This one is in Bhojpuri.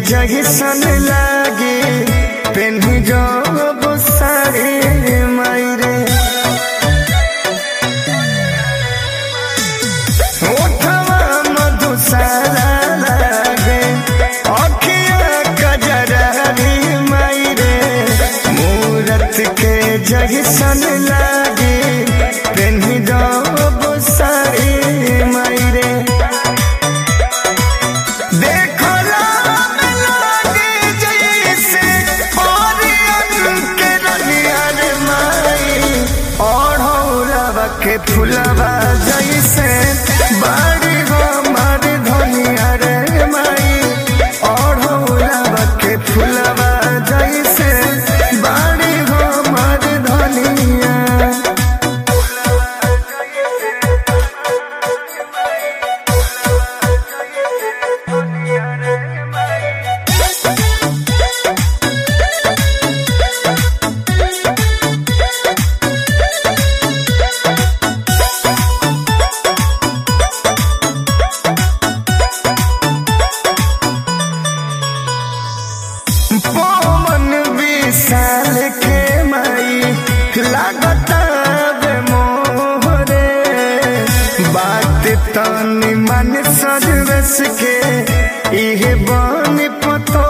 जैसन लागे पेन्ही जब साड़ी मायरे ओठवा मधुशाला लागे अखिया कजरारी मायरे मूरत के जैसन लागे पेन्ही जब साड़ी मायरे देखो राम लागे जैसे ओरियन के रनिया रे माई ओढ़ौलवा के फुलवा जैसे बाड़ी हमार धनिया रे माई ओढ़ौलवा के फुलवा जैसे बाड़ी हमार धनिया पवन विशाल के माई लागता बे मोहरे बात तनी मन सजवस के इहे बन पतो